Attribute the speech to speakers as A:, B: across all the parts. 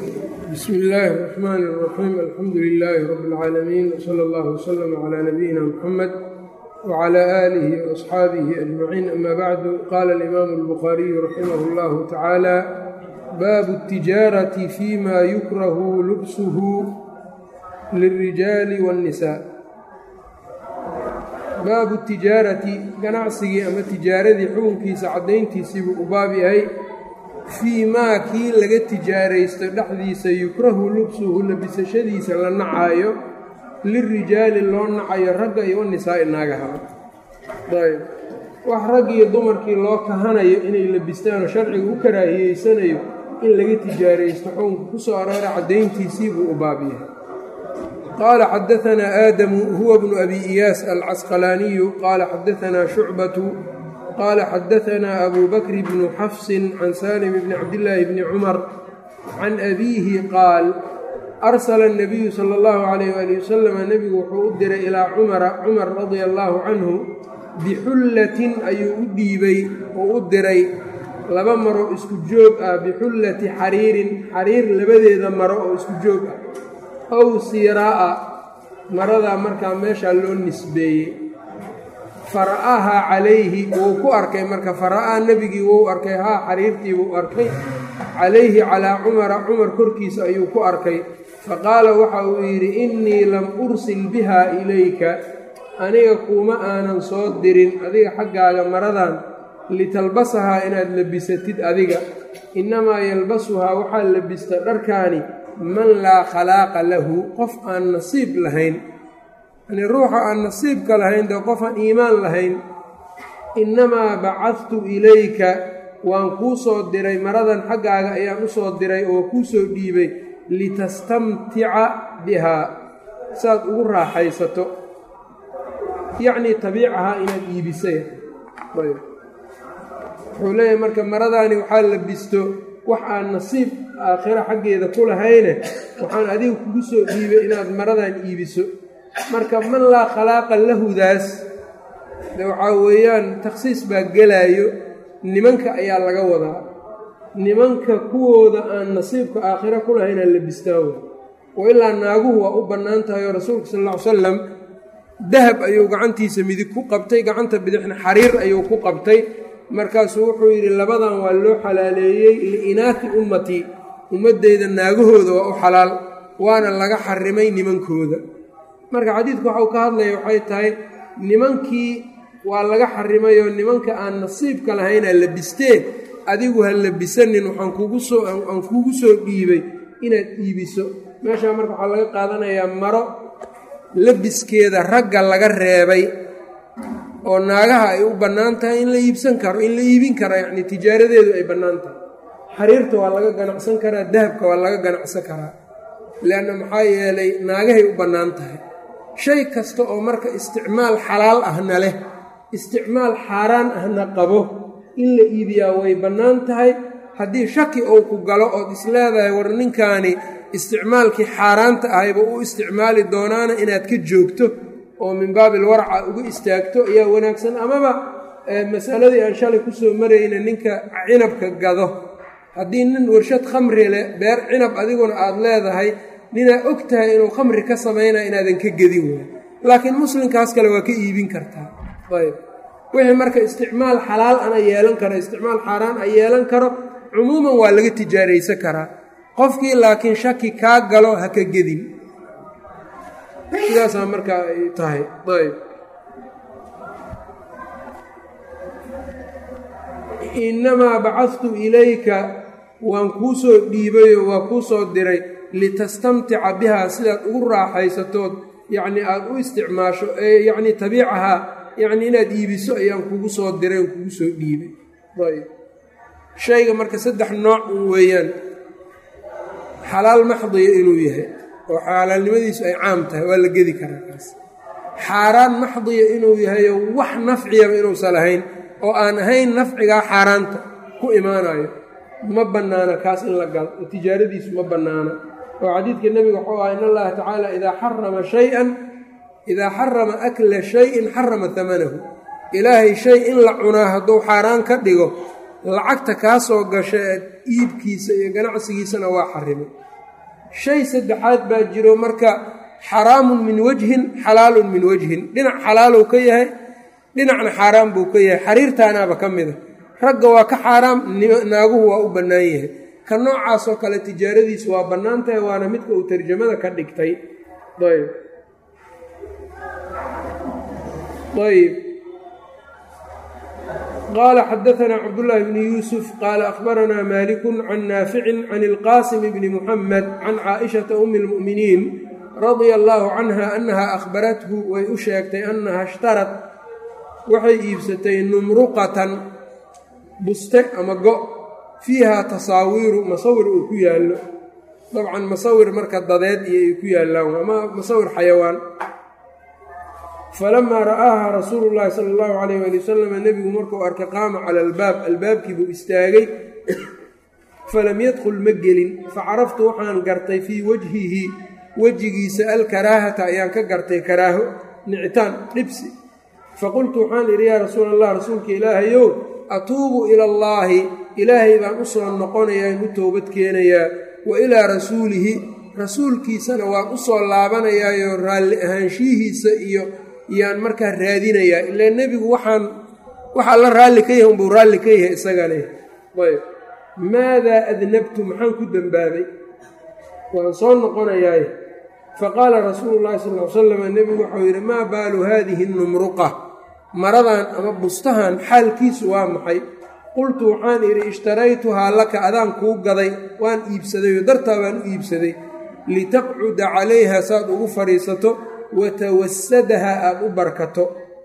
A: bsmi illaahi الرaxmaan الraxiim alxamdu lilaahi rab اlcaalamiin wsala اllah wslama cla nabiyina mxamed wcla aalihi waasxaabihi ajmaciin ama bacdu qaala alimaamu اlbukhaariyu raximah اllahu tacaala baabu اtijaarati fima yukrahu lubsuhu lilrijaali wاnnisaa baabu tijaarati ganacsigii ama tijaaradii xukunkiisa caddayntiisiibuu u baab yahay fii maa kii laga tijaaraysto dhexdiisa yukrahu lubsuhu labisashadiisa la nacaayo lirijaali loo nacayo ragga iyo wanisaa'i naagahaba ayb wax rag iyo dumarkii loo kahanayo inay labistaanoo sharciga u karaahiyeysanayo in laga tijaaraysto xukunka ku soo aroora caddayntiisiibuu u baab yahay qaala xadaanaa aadamu huwa bnu abi iyaas alcasqalaaniyu qaala xadaanaa shucbatu qaala xadaanaa abu bakri bnu xafsin can salim bni cabdillaahi bni cumar can abiihi qaal arsala اnabiyu sala اllahu calayh waali wasalam nebigu wuxuu u diray ilaa cumara cumar radia allaahu canhu bixullatin ayuu u dhiibay oo u diray laba maro isku joog ah bixullati xariirin xariir labadeeda maro oo isku joog ah ow siiraa'a maradaa markaa meeshaa loo nisbeeyey fara'ahaa calayhi wuu ku arkay marka fara'aa nebigii wuu arkay haa xariirtii wuu arkay calayhi calaa cumara cumar korkiisa ayuu ku arkay faqaala waxa uu yidhi innii lam ursil bihaa ilayka aniga kuuma aanan soo dirin adiga xaggaaga maradan litalbasahaa inaad labisatid adiga innamaa yalbasuhaa waxaa labista dharkaani man laa khalaaqa lahu qof aan nasiib lahayn yani ruuxa aan nasiibka lahayn dee qof aan iimaan lahayn innamaa bacadtu ilayka waan kuu soo diray maradan xaggaaga ayaan u soo diray oo kuu soo dhiibay litastamtica bihaa saaad ugu raaxaysato yacnii tabiicahaa inaad iibisay wuxuu leeyahay marka maradaani waxaa labisto wax aan nasiib aakhiro xaggeeda ku lahayne waxaan adiga kugu soo dhiibay inaad maradan iibiso marka man laa khalaaqa lahudaas de waxaa weeyaan takhsiis baa gelaayo nimanka ayaa laga wadaa nimanka kuwooda aan nasiibka aakhiro ku lahaynaa labistaan wey oo ilaa naaguhu waa u bannaan tahay oo rasuulka sal alla ly salam dahab ayuu gacantiisa midig ku qabtay gacanta bidixna xariir ayuu ku qabtay markaasuu wuxuu yidhi labadan waa loo xalaaleeyey liinaati ummatii ummaddeyda naagahooda waa u xalaal waana laga xarimay nimankooda marka xadiidku waxau ka hadlaya waxay tahay nimankii waa laga xarimayoo nimanka aan nasiibka lahaynaa labistee adigu ha labisanin waxaan kugu soo aan kugu soo dhiibay inaad iibiso meeshaa marka waxaa laga qaadanayaa maro labiskeeda ragga laga reebay oo naagaha ay u bannaan tahay in la iibsan karo in la iibin karo yacni tijaaradeedu ay bannaan tahay xariirta waa laga ganacsan karaa dahabka waa laga ganacsan karaa leanna maxaa yeelay naagahay u bannaan tahay shay kasta oo marka isticmaal xalaal ahna leh isticmaal xaaraan ahna qabo in la iibiyaa way bannaan tahay haddii shaki ou ku galo ood isleedahay war ninkaani isticmaalkii xaaraanta ahayba u isticmaali doonaana inaad ka joogto oo min baabil warca uga istaagto ayaa wanaagsan amaba masaladii aan shalay kusoo marayna ninka cinabka gado haddii nin warshad khamri leh beer cinab adiguna aada leedahay ninaa og tahay inuu khamri ka samaynaya inaadan ka gedin waay laakiin muslimkaas kale waa ka iibin kartaa ayb wixii marka isticmaal xalaal ana yeelan karo isticmaal xaaraan a yeelan karo cumuuman waa laga tijaaraysan karaa qofkii laakiin shaki kaa galo ha ka gedin sidaasaa markaa ay tahay ayb innamaa bacadtu ilayka waan kuu soo dhiibayo waa kuu soo diray litastamtica bihaa sidaad ugu raaxaysatood yacnii aada u isticmaasho ee yacnii tabiicahaa yacnii inaad iibiso ayaan kugu soo diray oon kugu soo dhiibay ayb shayga marka saddex nooc un weeyaan xalaal maxdiya inuu yahay oo xalaalnimadiisu ay caam tahay waa la gedi karaa kaas xaaraan maxdiya inuu yahayo wax nafciyaba inuusan lahayn oo aan ahayn nafcigaa xaaraanta ku imaanayo ma bannaana kaas in la galo oo tijaaradiisu ma bannaana oo xadiidka nebiga wuxuu aha in allaha tacaala idaa xarama shay-an idaa xarama akla shay-in xarama hamanahu ilaahay shay in la cunaa hadduu xaaraan ka dhigo lacagta kaa soo gasha ee iibkiisa iyo ganacsigiisana waa xarimay shay saddexaad baa jiro marka xaraamun min wajhin xalaalun min wajhin dhinac xalaalow ka yahay dhinacna xaaraam buu ka yahay xariirtaanaaba ka mida ragga waa ka xaaraam naaguhu waa u bannaan yahay ka noocaasoo kale tijaaradiisu waa bannaan tahay waana midka uu tarjamada ka dhigtay ayb ayb qaala xadaanaa cabdullaahi bni yuusuf qaala akhbaranaa maalikun can naaficin can ilqaasim bni muxamed can caaishata umi lmu'miniin radia allaahu canha annaha akhbarathu way u sheegtay annaha ishtarad waxay iibsatay numruqatan buste ama go fiihaa tasaawiiru masawir uu ku yaallo dabcan masawir marka dadeed iyo ay ku yaallaan ama masawir xayawaan falamaa ra'aaha rasuulu llaahi sala allahu calayh waali wasalam nebigu markuu arkay qaama cala albaab albaabkii buu istaagay falam yadkhul ma gelin facaraftu waxaan gartay fii wajhihi wejigiisa alkaraahata ayaan ka gartay karaaho nicitaan dhibsi faqultu waxaan idhi yaa rasuula allah rasuulka ilaahayow atuubu ila allaahi ilaahay baan u soo noqonayaa in u toobad keenayaa wa ilaa rasuulihi rasuulkiisana waan u soo laabanayaayo raalli ahaanshihiisa iyo yaan markaa raadinayaa ilaa nebigu waxaan waxaa la raalli ka yahay unbuu raalli ka yahay isagane ayb maadaa adnabtu maxaan ku dembaabay waan soo noqonayaaye faqaala rasuulu llahi sal l salam nebigu waxau yidhi maa baalu haadihi numruqa maradan ama bustahan xaalkiisu waa maxay qultu waxaan idhi ishtaraytuhaa laka adaan kuu gaday waan iibsadayoo dartaa baan u iibsaday litaqcuda calayha saad ugu fadhiisato watawasadaha aada u barkato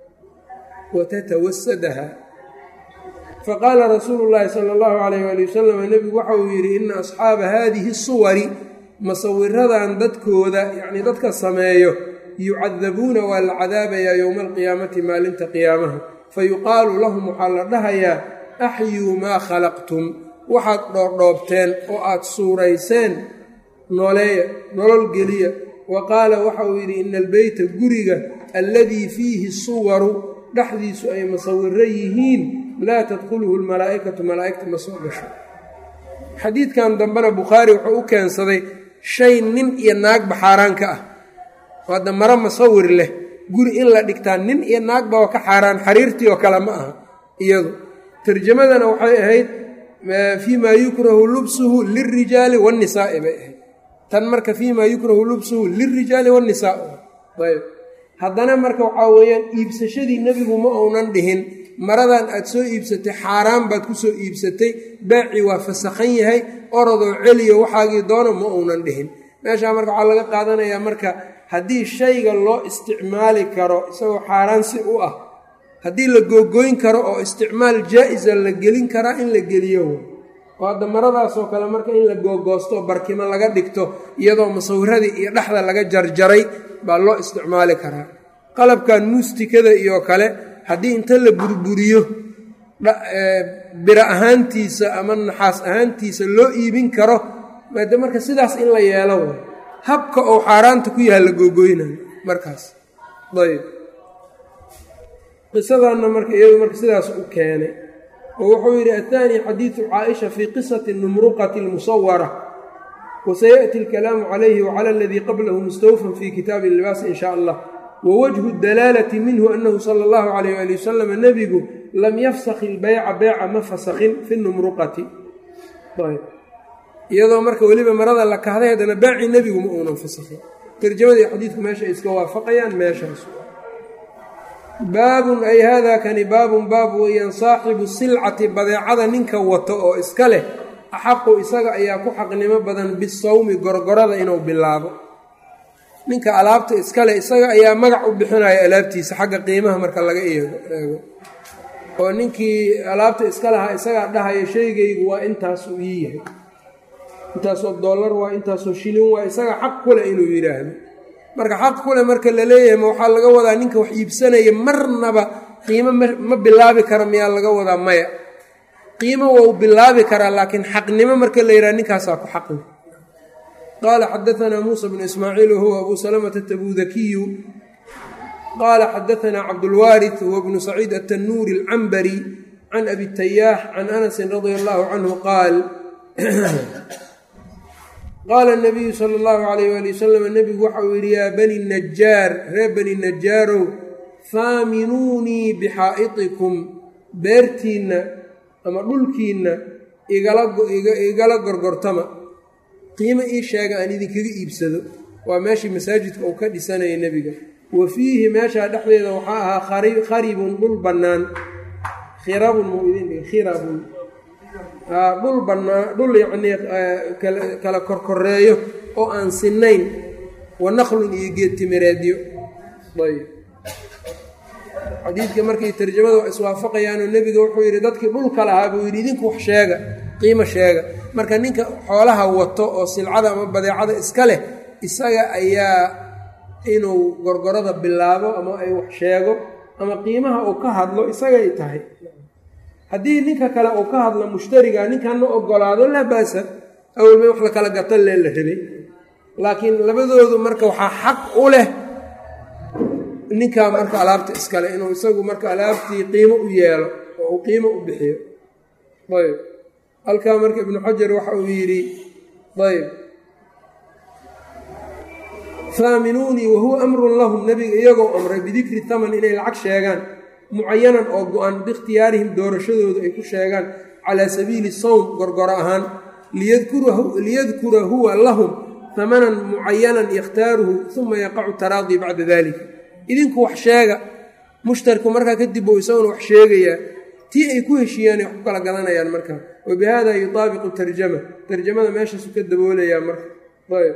A: watatawasadaha faqaala rasuulu llaahi sala allahu calayh waali wasalam nebigu waxa uu yidhi ina asxaaba haadihi suwari masawiradan dadkooda yacnii dadka sameeyo yucadabuuna waa la cadaabayaa yowma alqiyaamati maalinta qiyaamaha fayuqaalu lahum waxaa la dhahayaa axyuu maa khalaqtum waxaad dhoordhoobteen oo aad suurayseen nooleeya nolol geliya wa qaala waxa uu yidhi ina albeyta guriga alladii fiihi suwaru dhexdiisu ay masawiro yihiin laa tadkhuluhu lmalaa'ikatu malaa'igta ma soo gasho xadiidkan dambena bukhaari wuxuu u keensaday shay nin iyo naagba xaaraan ka ah hadda maro masawir leh guri in la dhigtaa nin iyo naagba oo ka xaaraan xariirtii oo kale ma aha iyadu tarjamadana waxay ahayd fii maa yukrahu lubsuhu lilrijaali waannisaa'i bay ahayd tan marka fii maa yukrahu lubsuhu lilrijaali waannisaa ayb haddana marka waxaa weeyaan iibsashadii nebigu ma uunan dhihin maradan aad soo iibsatay xaaraan baad ku soo iibsatay baaci waa fasakhan yahay orodoo celiyo waxaagii doono ma uunan dhihin meeshaa marka waxaa laga qaadanayaa marka haddii shayga loo isticmaali karo isagoo xaaraan si u ah haddii la googoyn karo oo isticmaal jaa-isa la gelin karaa in la geliyo oo hadda maradaasoo kale marka in la googoosto barkimo laga dhigto iyadoo masawiradii iyo dhexda laga jarjaray baa loo isticmaali karaa qalabkan muustikada iyo kale haddii inta la burburiyo biro ahaantiisa ama naxaas ahaantiisa loo iibin karo maade marka sidaas in la yeelo way habka oo xaaraanta ku yaha la googoynayo markaas ayb qisadanna marka iyadu marka sidaas u keenay oo wuxuu yidhi athaani xadiidu caaisha fii qisati numruqati almusawara wasayaأti alkalaamu calayhi wacala aladii qablahu mustawfan fi kitaabi libaas in sha allah wawajhu dalaalati minhu anahu sala allahu calayh ali wasalam nebigu lam yafsakh ilbeyca beyca ma fasakhin fi numruqati iyadoo marka weliba marada la kahday haddana baaci nebigu ma uunan fasakhin tarjamadii xadiidku meesha ay iska waafaqayaan meeshaas baabun ay haadaa kani baabun baab weeyaan saaxibu silcati badeecada ninka wato oo iska leh axaqu isaga ayaa ku xaqnimo badan bisawmi gorgorada inuu bilaabo ninka alaabta iskale isaga ayaa magac u bixinaya alaabtiisa xagga qiimaha marka laga eego oo ninkii alaabta iska lahaa isagaa dhahaya shaygaygu waa intaasuu ii yahay intaasoo dollar waa intaasoo shilin waa isaga xaq kule inuu yidhaahdo marka xaq kule marka la leeyahay ma waxaa laga wadaa ninka wax iibsanaya marnaba qiimo ma bilaabi kara miyaa laga wadaa maya qiimo waa u bilaabi karaa laakiin xaqnimo marka la yidhaha ninkaasaa ku xaqli qaala xadaanaa muusa bnu ismaaciil wahuwa abu salamata tabudakiyu qaala xadaanaa cabdulwaari huwa bnu saciid atanuuri alcambari can abi tayaax can anasin radia allahu canhu qaal qaala nabiyu sala allahu alayh waali wasalam nebigu waxa uu yidhi yaa bani najaar reer bani najaarow faaminuunii bixaa'itikum beertiinna ama dhulkiinna igala gorgortama qiimo ii sheega aan idinkaga iibsado waa meeshii masaajidka uu ka dhisanayay nebiga wa fiihi meeshaa dhexdeeda waxaa ahaa kharibun dhul bannaan khirabun muu idin dhigi khirabun dhul bannaan dhul yacnii kala korkoreeyo oo aan sinayn wa naqlun iyo geed timireedyo ayb xadiidka markay tarjamada waa iswaafaqayaanoo nebiga wuxuu yidhi dadkii dhulka lahaa buu yidhi idinku wax sheega qiimo sheega marka ninka xoolaha wato oo silcada ama badeecada iska leh isaga ayaa inuu gorgorada bilaabo ama ay wax sheego ama qiimaha uu ka hadlo isagay tahay haddii ninka kale uu ka hadlo mushtariga ninkanna ogolaado laa baasa awalba wax la kala gato lee la rabay laakiin labadoodu marka waxaa xaq u leh ninkaa marka alaabta iskale inuu isagu marka alaabtii qiimo u yeelo oo uu qiimo u bixiyo ayb halkaa marka ibnu xajar waxa uu yidhi ayb faaminuunii wahuwa amrun lahum nebiga iyagoo amray bidikri taman inay lacag sheegaan mucayanan oo go-an biikhtiyaarihim doorashadooda ay ku sheegaan calaa sabiili sawm gorgoro ahaan liyadkura huwa lahum tamanan mucayanan yakhtaaruhu uma yaqacu taraadii bacda dalika idinku wax sheega mushtarku markaa kadib uu isaguna wax sheegayaa tii ay ku heshiiyaan ay wax ku kala gadanayaan markaa wa bihada yutaabiqu tarjama tarjamada meeshaasu ka daboolayaa marka ayb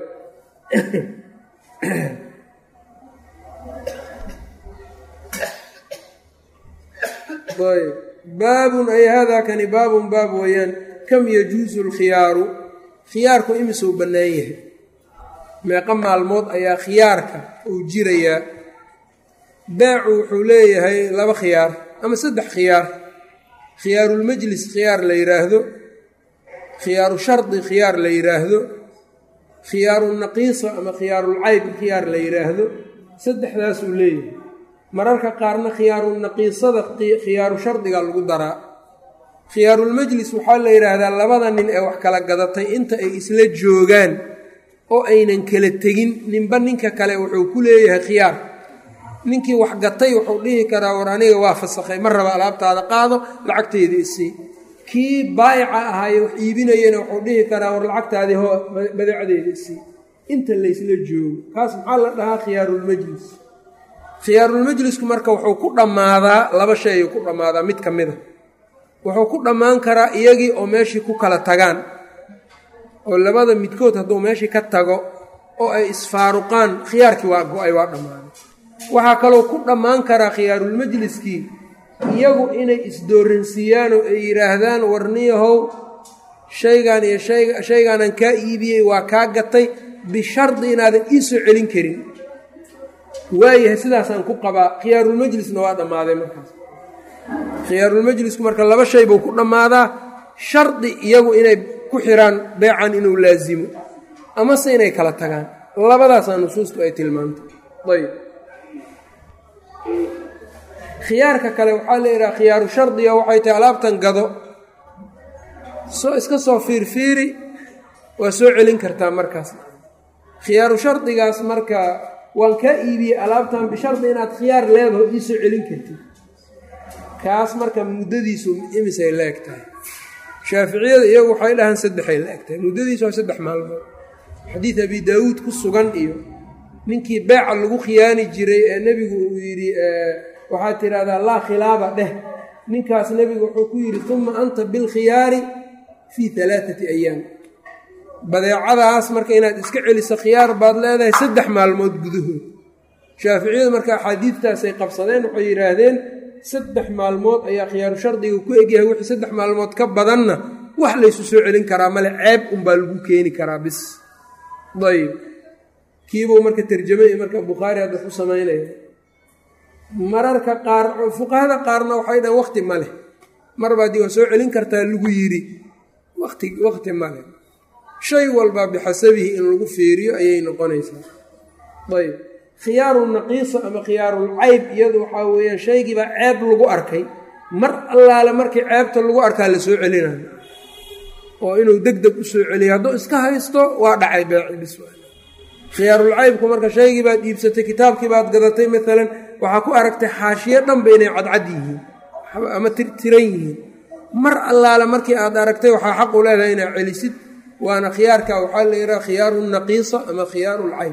A: ayb baabun ay haadaa kani baabun baab weeyaan kam yajuusu lkhiyaaru khiyaarku imisuu bannaan yahay meeqa maalmood ayaa khiyaarka uu jirayaa baacu wuxuu leeyahay laba khiyaar ama saddex khiyaar khiyaarulmajlis khiyaar la yidhaahdo khiyaaru shardi khiyaar la yidhaahdo khiyaarunaqiisa ama khiyaarulcayb khiyaar la yidhaahdo saddexdaasuu leeyahay mararka qaarna khiyaarunaqiisada khiyaaru shardiga lagu daraa khiyaarulmajlis waxaa la yidhaahdaa labada nin ee wax kala gadatay inta ay isla joogaan oo aynan kala tegin ninba ninka kale wuxuu ku leeyahay khiyaar ninkii wax gatay wuxuu dhihi karaa war aniga waa fasakhay ma raba alaabtaada qaado lacagteeda isii kii baayica ahaaye wax iibinayana wuxuu dhihi karaa war lacagtaadii ho badeecdeeda isii inta laysla joogo kaas maxaa la dhahaa khiyaarulmajlis khiyaarulmajlisku marka wuxuu ku dhammaadaa laba shay ayuu ku dhammaadaa mid ka mida wuxuu ku dhammaan karaa iyagii oo meeshii ku kala tagaan oo labada midkood hadduu meeshii ka tago oo ay isfaaruqaan khiyaarkii waa go-ay waa dhammaaday waxaa kaloo ku dhammaan karaa khiyaarulmajliskii iyagu inay isdooransiiyaan oo ay yidhaahdaan warniyahow shaygaan iyo shaygaanan kaa iibiyey waa kaa gatay bishardi inaadan ii soo celin karin waayahay sidaasaan ku qabaa khiyaarulmajlisna waa dhammaaday markaas khiyaarulmajlisku marka laba shay buu ku dhammaadaa shardi iyagu inay ku xiraan beecan inuu laasimo amase inay kala tagaan labadaasaa nusuustu ay tilmaantay ayb khiyaarka kale waxaa la yidhaha khiyaaru shardiga waxay tahay alaabtan gado soo iska soo fiirfiiri waa soo celin kartaa markaas khiyaaru shardigaas marka waan kaa iibiyey alaabtan bishardi inaad khiyaar leedaho ii soo celin kartid kaas marka muddadiisu imisay la eg tahay shaaficiyada iyagu waxay dhahaan saddexay la eg tahay muddadiisu waa saddex maalmood xadiid abi daawuud ku sugan iyo ninkii beeca lagu khiyaani jiray ee nebigu uu yidhi waxaad tidhahdaa laa khilaaba dheh ninkaas nebigu wuxuu ku yidhi uma anta bilkhiyaari fii alaaati ayaam badeecadaas marka inaad iska celiso khiyaar baad leedahay saddex maalmood gudahood shaaficiyadu marka axaadiidtaasay qabsadeen waxay yidhaahdeen saddex maalmood ayaa khiyaaru shardiga ku egyahay wixii saddex maalmood ka badanna wax laysu soo celin karaa male ceeb unbaa lagu keeni karaa bis ayb kiibuu marka tarjamay marka bukhaari hadda ku samaynaya mararka qaar fuqahada qaarna waxay dhahan wakti ma leh marbaadi waa soo celin kartaa lagu yidhi wati wakti ma leh shay walba bixasabihi in lagu fiiriyo ayay noqonaysaa ayb khiyaaru naqiisa ama khiyaarul cayb iyadu waxaa weeyaan shaygiibaa ceeb lagu arkay mar allaale markii ceebta lagu arkaa la soo celinayo oo inuu deg deg u soo celiyo hadduu iska haysto waa dhacay beeci bis khiyaarulcaybku marka shaygii baad iibsatay kitaabkii baad gadatay maalan waxaa ku aragtay xaashiyo dhanba inay cadcad yihiin ama tirtiran yihiin mar allaale markii aad aragtay waxaa xaq u leedahay inaad celisid waana khiyaarka waxaa la yidhaha khiyaaru naqiisa ama khiyaaru lcayb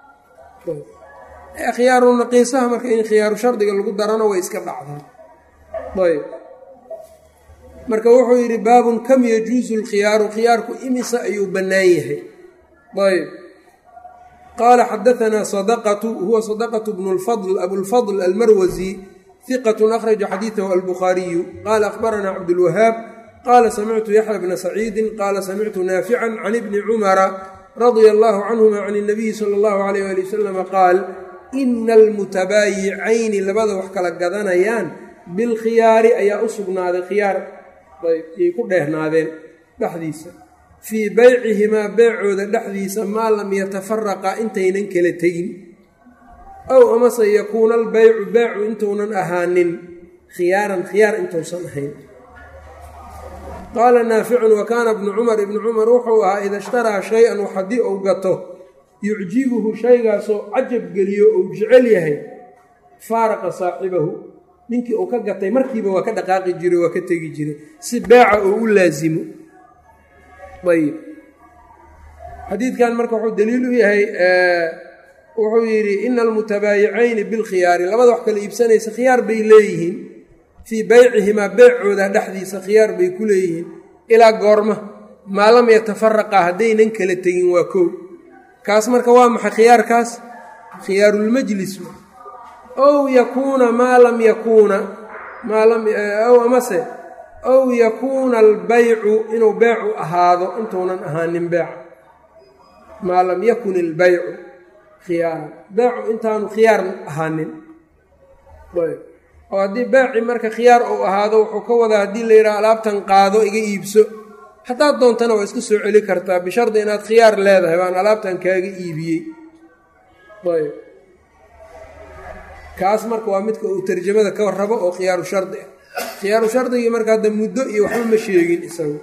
A: khiyaaru naqiisaha marka in khiyaaru shardiga lagu darano way iska dhacdaa ayb marka wuxuu yidhi baabun kam yajuusu lkhiyaaru khiyaarku imisa ayuu bannaan yahay ayb qaala xadaanaa sadaqatu huwa sadaqatu bnu lfadl abulfadl almarwasi hiqatu akhraja xadiidahu albukhaariyu qaala akhbaranaa cabdulwahaab qaala samictu yaxya bna saciidin qaala samictu naafican can ibni cumara radia allahu canhuma can اnabiyi sala allahu alayh ali wasalama qaal ina almutabaayicayni labada wax kala gadanayaan bilkhiyaari ayaa u sugnaaday khiyaar ayay ku dheehnaadeen dhexdiisa fii beycihimaa beecooda dhexdiisa maa lam yatafaraqa intaynan kala tegin ow amase yakuuna albeycu beecu intuunan ahaanin khiyaaran khiyaar intuusan ahayn qaala naaficun wa kaana ibnu cumar ibnu cumar wuxuu ahaa ida ishtaraa shay-an wax haddii uu gato yucjibuhu shaygaasoo cajab geliyo ou jecel yahay faaraqa saaxibahu ninkii uu ka gatay markiiba waa ka dhaqaaqi jiray waa ka tegi jiray si beeca uu u laasimo ayib xadiidkan marka wuxuu daliil u yahay wuxuu yidhi ina almutabaayicayni bilkhiyaari labada wax kala iibsanaysa khiyaar bay leeyihiin fii beycihimaa beecooda dhexdiisa khiyaar bay ku leeyihiin ilaa goorma maa lam yatafaraqa haddaynan kala tegin waa kow kaas marka waa maxay khiyaarkaas khiyaarulmajlis ow yakuuna maa lam yakuuna maa lam ow amase ow yakuuna albeycu inuu beecu ahaado intuunan ahaanin beeca maa lam yakun ilbeycu khiyaaran beecu intaanu khiyaar ahaanin oo haddii beeci marka khiyaar uu ahaado wuxuu ka wadaa haddii la yidhaha alaabtan qaado iga iibso haddaad doontana waa iska soo celi kartaa bishardi inaad khiyaar leedahay baan alaabtan kaaga iibiyey ayb kaas marka waa midka uu tarjamada ka rabo oo khiyaaru shardi ah khiyaaru shardigii marka hadda muddo iyo waxba ma sheegin isagu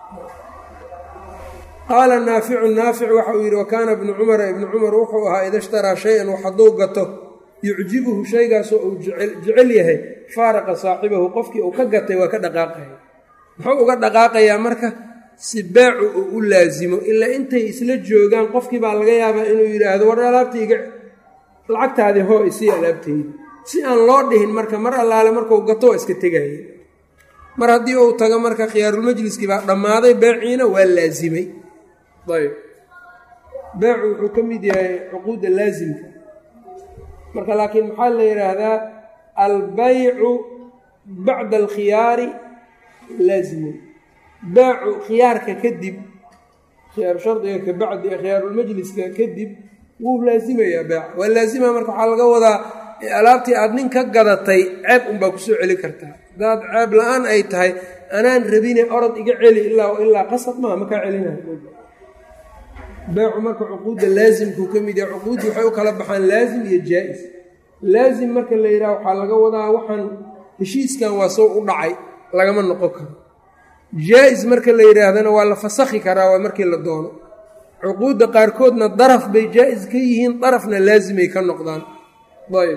A: qaala naaficu naafic waxa uu yidhi wa kaana ibnu cumara ibnu cumar wuxuu ahaa ida ishtaraa shay-an wax hadduu gato yucjibuhu shaygaasoo uu jecel yahay faaraqa saaxibahu qofkii uu ka gatay waa ka dhaqaaqaya muxuu uga dhaqaaqayaa marka si beecu uu u laasimo ilaa intay isla joogaan qofkii baa laga yaabaa inuu yidhaahdo war alaabtayga lacagtaadii hoo isii alaabtayda si aan loo dhihin marka mar allaale markuu gato waa iska tegaya mar haddii uu tago marka khiyaarulmajliskii baa dhammaaday beeciina waa laasimay ayb beecu wuxuu ka mid yahay cuquudda laasimka marka laakiin maxaa la yidhaahdaa albaycu bacda alkhiyaari laasimun beecu khiyaarka kadib khiyaaru shardiga ka bacdi khiyaarulmajliska kadib wuu laasimayaa beeca waa laasima marka waxaa laga wadaa alaabtii aad nin ka gadatay ceeb unbaa kusoo celi kartaa haddaad ceeb la-aan ay tahay anaan rabine orod iga celi ilaa ilaa qasab maa ma kaa celinayo beecu marka cuquudda laasimkuu ka mid yahay cuquuddi waxay u kala baxaan laasim iyo jaa-is laasim marka la yidhaha waxaa laga wadaa waxaan heshiiskan waa soo u dhacay lagama noqon karo jaa-is marka la yidhaahdana waa la fasakhi karaa waa markii la doono cuquudda qaarkoodna daraf bay jaa-is ka yihiin darafna laasimay ka noqdaan ayb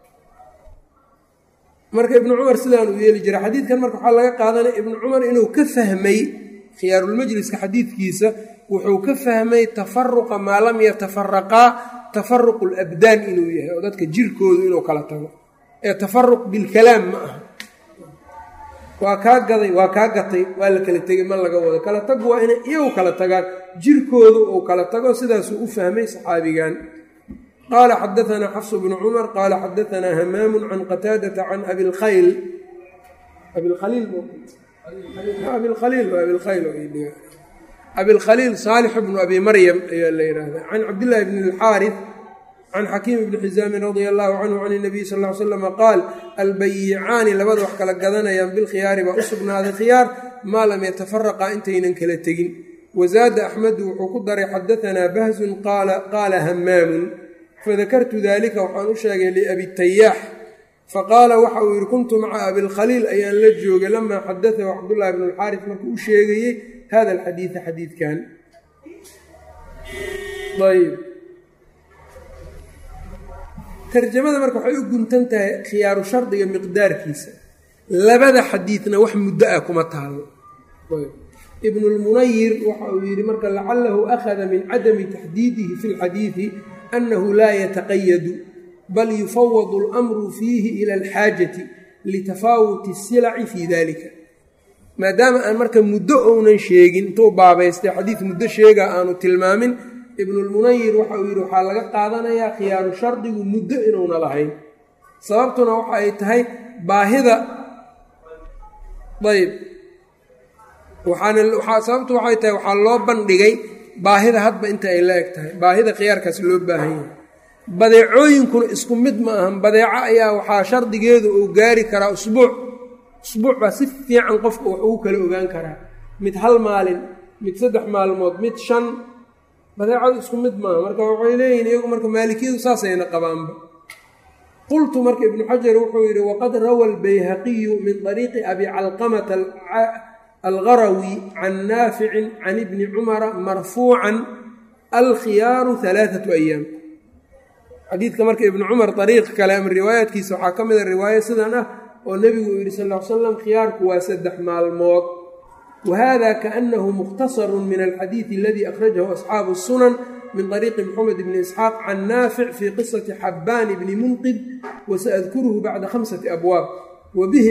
A: marka ibnu cumar sidaan uu yeeli jiray xadiidkan marka waxaa laga qaadanaya ibnu cumar inuu ka fahmay khiyaarulmajliska xadiidkiisa wuxuu ka fahmay tafaruqa maa lam yatafaraqaa tafaruqu labdaan inuu yahay oo dadka jirkoodu inuu kala tago ee tafaruq bilkalaam ma aha waa kaa gaday waa kaa gatay waa la kala tegay ma laga wado kala tagu waa inay iyagu kala tagaan jirkoodu uu kala tago sidaasuu u fahmay saxaabigan qaala xadaanaa xafs bnu cumar qaala xadaanaa hamaamu can qataadata can abilkhayl abilkhaliil abilkhaliil saalix bnu abi maryam ayaa la yidhaahdaa can cabdillaahi bni alxaarif can xakiim bni xisaamin radia allahu canhu can inabiy sal ly slama qaal albayicaani labada wax kala gadanayaan bilkhiyaari baa u sugnaaday khiyaar maa lam yatafaraqa intaynan kala tegin wazaada axmedu wuxuu ku daray xadaanaa bahsun qaala hamaamun fadakartu dalika waxaan u sheegay liabitayaax faqaala waxa uu yidhi kuntu maca abilkhaliil ayaan la joogay lamaa xadaahu cabdullaahi bnu alxaaris markuu u sheegayey hada alxadiida xadiidkan ayb tarjamada marka waxay u guntan tahay khiyaaru shardiga miqdaarkiisa labada xadiidna wax muddo ah kuma taalo ibnulmunayir waxa uu yidhi marka lacalahu akhada min cadami taxdiidihi fi lxadiidi annahu laa yataqayadu bal yufawadu اlamru fiihi ila alxaajati litafaawuti silaci fii dalika maadaama aan marka muddo ounan sheegin intuu baabaystay xadiid muddo sheega aanu tilmaamin ibnulmunayir waxa uu yidhi waxaa laga qaadanayaa khiyaaru shardigu muddo inuuna lahayn sababtuna waxa ay tahay baahida ayb waxaana sababtu waxay tahay waxaa loo bandhigay baahida hadba inta ay la eg tahay baahida khiyaarkaas loo baahan yahay badeecooyinkuna isku mid ma ahan badeeco ayaa waxaa shardigeedu uu gaari karaa usbuuc usbuuc baa si fiican qofka wax ugu kala ogaan karaa mid hal maalin mid saddex maalmood mid shan badeecadu isku mid maaha marka waxay leeyihin iyagu marka maalikiyadu saasayna qabaanba qultu marka ibnu xajar wuxuu yidhi waqad rawa albayhaqiyu min طariiqi abi calqamata algarawi can naaficin can ibni cumara marfuucan alkhiyaaru alaaatu ayaam xadiidka marka ibnu cumar ariiq kale ama riwaayaadkiisa waxaa ka mida riwaayo sidan ah oo nebigu uu yidhi sal l slam khiyaarku waa saddex maalmood whada kaأnahu mukhtaصr min alxadiiث aladi akhrajahu asxaabu الsunan min طariiqi mxamed bni isxaaq can naafic fii qisaةi xabaan bni munqid wasaأdkuruhu bacda hamسaةi abwaab wabihi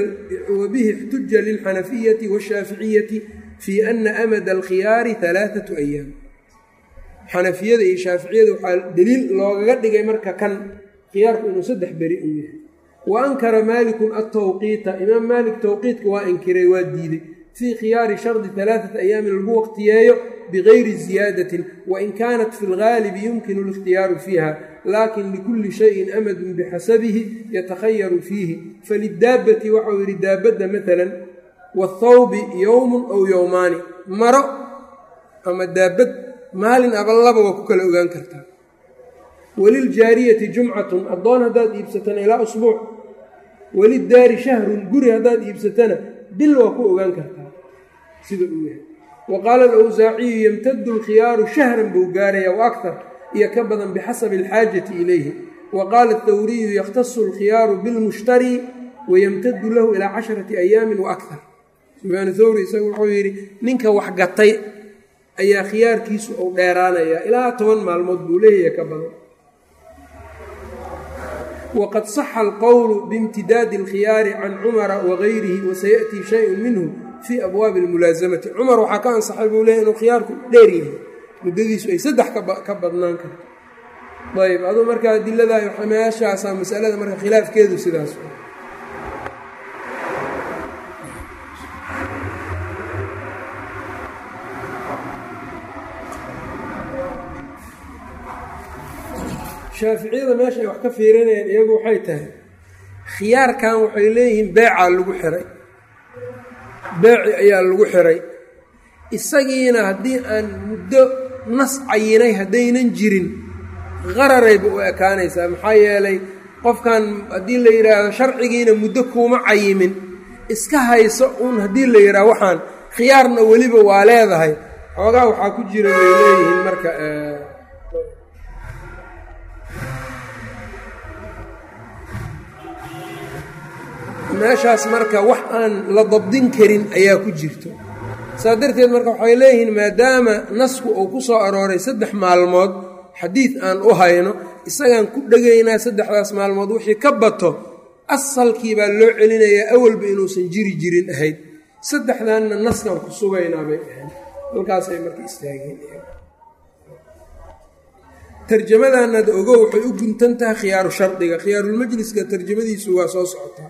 A: اxtuja lilxanafiyati wالshaaficiyati fii ana amada alkhiyaari ثalaaثaة ayaam xanafiyada iyo shaaficiyada waxaa deliil loogaga dhigay marka kan khiyaarku inuu saddex beri uu yahay wa ankara maaliku atawqiita imaam maalik towqiitka waa inkiray waa diiday fii khiyaari shardi alaaثata ayaamin lagu waqtiyeeyo bigayri ziyaadatin wain kaanat fi lgaalibi yumkinu اlاkhtiyaaru fiiha lakin likulli shayin amadun bixasabihi yatakhayaru fiihi falidaabbati waxau yidhi daabadda maala waاthawbi yowmun aw yowmaani maro ama daabad maalin aballaba waa ku kala ogaan kartaa waliljaariyati jumcatun addoon haddaad iibsatana ilaa usbuuc walidaari shahrun guri haddaad iibsatana bil waa ku ogaan kartaa sida uu yahay wa qaala alawsaaciyu yamtadu alkhiyaaru shahran buu gaaraya wa aktar iyo ka badan bixasabi alxaajati ilayhi wa qaala athawriyu yakhtasu alkhiyaaru bilmushtari wayamtadu lahu ilaa casharati ayaamin wa aktar sufyaan thawri isagu wuxuu yidhi ninka wax gatay ayaa khiyaarkiisu uu dheeraanayaa ilaa toban maalmood buu leeyahay ka badan wqad saxa alqowlu biimtidaadi alkhiyaari can cumara wagayrihi wasayaأtii shayun minhu fii abwaabi اlmulaasamati cumar waxaa ka ansaxay buu leeyay inuu khiyaarku dheer yahay muddadiisu ay saddex ka badnaan karto ayb aduu marka adilada meeshaasaa masalada marka khilaafkeedu sidaas shaaficiyada meesha ay wax ka fiirinayaan iyagu waxay tahay khiyaarkan waxay leeyihiin beecaa lagu xiray beeci ayaa lagu xiray isagiina haddii aan muddo nas cayinay haddaynan jirin qararayba u ekaanaysaa maxaa yeelay qofkan haddii la yidhaahdo sharcigiina muddo kuuma cayimin iska hayso uun haddii la yidhahdo waxaan khiyaarna weliba waa leedahay xoogaa waxaa ku jira bay leeyihiin marka meeshaas marka wax aan la dabdin karin ayaa ku jirto saa darteed marka waxay leeyihiin maadaama nasku uu ku soo arooray saddex maalmood xadiid aan u hayno isagaan ku dhegaynaa saddexdaas maalmood wixii ka bato asalkii baa loo celinayaa awalba inuusan jiri jirin ahayd saddexdanna naskan ku sugaynaa bay ahayd halkaasay marka istaageen tarjamadanad ogo waxay u guntan tahay khiyaaru shardiga khiyaarulmajliska tarjamadiisu waa soo socotaa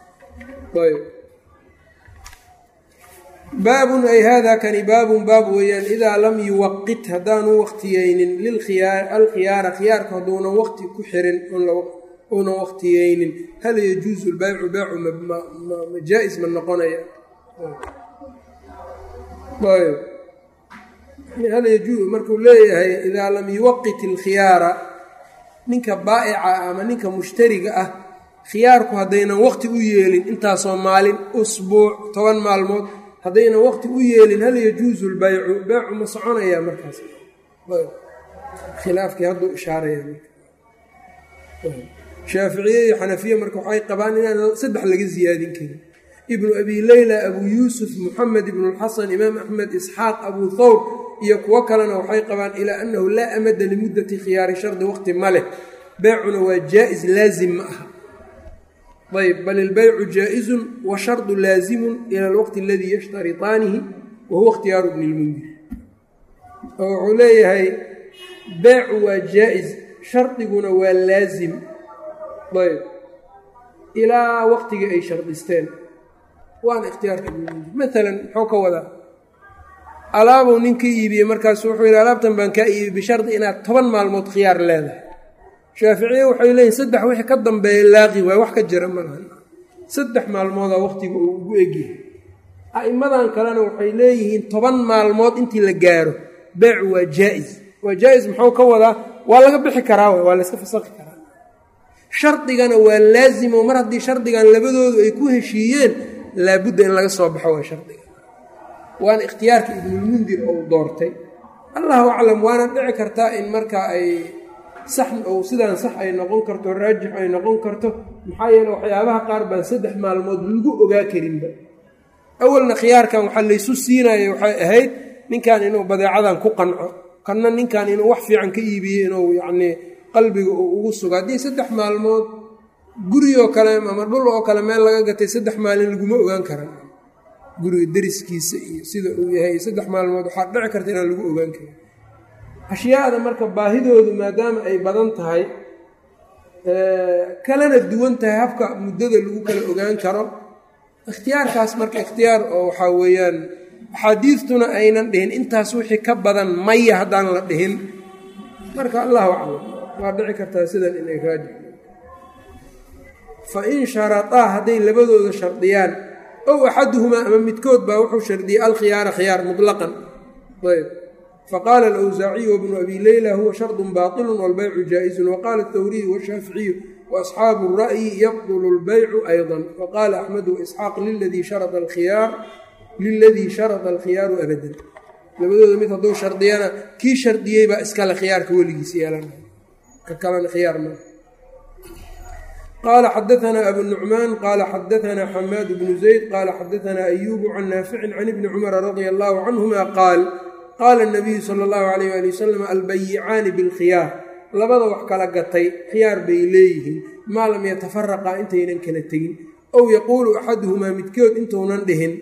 A: baabun ay hada kani baabun baab weeyaan idaa lam yuwaqit haddaanu waqtiyeynin alkhiyaara khiyaarka hadduunan waqti ku xirin uunan waqtiyeynin hal yajuusu lbaycu beycu majaa-is ma noqonaya hal yajuu markuu leeyahay idaa lam yuwaqit alkhiyaara ninka baa'ica ama ninka mushtariga ah khiyaarku haddaynan waqti u yeelin intaasoo maalin usbuuc toban maalmood haddaynan waqti u yeelin hal yajuusu lbaycu beecu ma soconayaa markaas khilaafkii hadduu ishaaraya shaaficiye iyo xanafiye marka waxay qabaan inaan saddex laga siyaadin karin ibnu abi leyla abuu yuusuf moxamed ibnulxasan imaam axmed isxaaq abuu thawr iyo kuwo kalena waxay qabaan ilaa annahu laa amada limuddati khiyaari shardi waqti ma leh beecuna waa jaa-is laazim ma aha ayb bal ilbaycu jaa-izun wa shardu laazimun ila alwaqti aladii yashtaritaanihi wa huwa ikhtiyaaru bni lmundir oo wuxuu leeyahay beecu waa jaa-is shardiguna waa laazim ayb ilaa waqtigii ay shardisteen waana ikhtiyaarka ibnilmundir maalan muxuu ka wadaa alaabuu nin ka iibiyey markaasu wuxuu yidhi alaabtan baan kaa iibiyey bishardi inaad toban maalmood khiyaar leedahay shaaficiye waxay leeyihin saddex wixii ka dambeeya laaqi waay wax ka jira malahan saddex maalmoodaa waqtiga uu ugu egyahay a'immadan kalena waxay leeyihiin toban maalmood intii la gaaro beecu waa jaa-is waa jaa-is muxuu ka wadaa waa laga bixi karaa w waa layska fasaqi karaa shardigana waa laazimo mar haddii shardigan labadoodu ay ku heshiiyeen laabudda in laga soo baxo waa shardiga waana ikhtiyaarka ibnulmundir ou doortay allahu aclam waana dhici kartaa in markaa ay sax ou sidaan sax ay noqon karto raajix ay noqon karto maxaa yeele waxyaabaha qaar baan saddex maalmood lagu ogaa karinba awalna khiyaarkan waxaa laysu siinaya waxay ahayd ninkan inuu badeecadan ku qanco kanna ninkan inuu wax fiican ka iibiyo inuu yacnii qalbiga uu ugu sugo haddii saddex maalmood gurigoo kale ama dhul oo kale meel laga gatay saddex maalin laguma ogaan karan guriga dariskiisa iyo sida uu yahay saddex maalmood waxaa dhici karta inaan lagu ogaan karin ashyaada marka baahidoodu maadaama ay badan tahay kalena duwan tahay habka muddada lagu kala ogaan karo ikhtiyaarkaas marka ikhtiyaar oo waxaa weeyaan axaadiistuna aynan dhihin intaas wixii ka badan maya haddaan la dhihin marka allahu aclam waa dhici kartaa sidan inay raajix fa in sharataa hadday labadooda shardiyaan ow axaduhumaa ama midkood baa wuxuu shardiyey alkhiyaara khiyaar mutlaqan ayb faqaala alawsaaciyu wabnu abi leyla huwa shardun baatilun walbaycu jaa-izun waqaala athawriyu waashaaficiyu waasxaabu ra'yi yabdulu lbaycu ayضa waqaala axmedu waisxaaq liladii sharada alkhiyaar liladii sharada alkhiyaaru abadan labadooda mid hadduu shardiyana kii shardiyey baa iskale khiyaarka weligiis yeelanay ka kalena khiyaar ma qala xadaanaa abu nucmaan qaala xadaanaa xamaad bnu zayd qaala xadaanaa ayubu can naaficin can ibni cumara radia allahu canhuma qaal qaala nabiyu sala allahu alayh ali wasalam albayicaani bilkhiyaar labada wax kala gatay khiyaar bay leeyihiin maa lam yatafaraqaa intaynan kala tegin ow yaquulu axaduhumaa midkood intuunan dhihin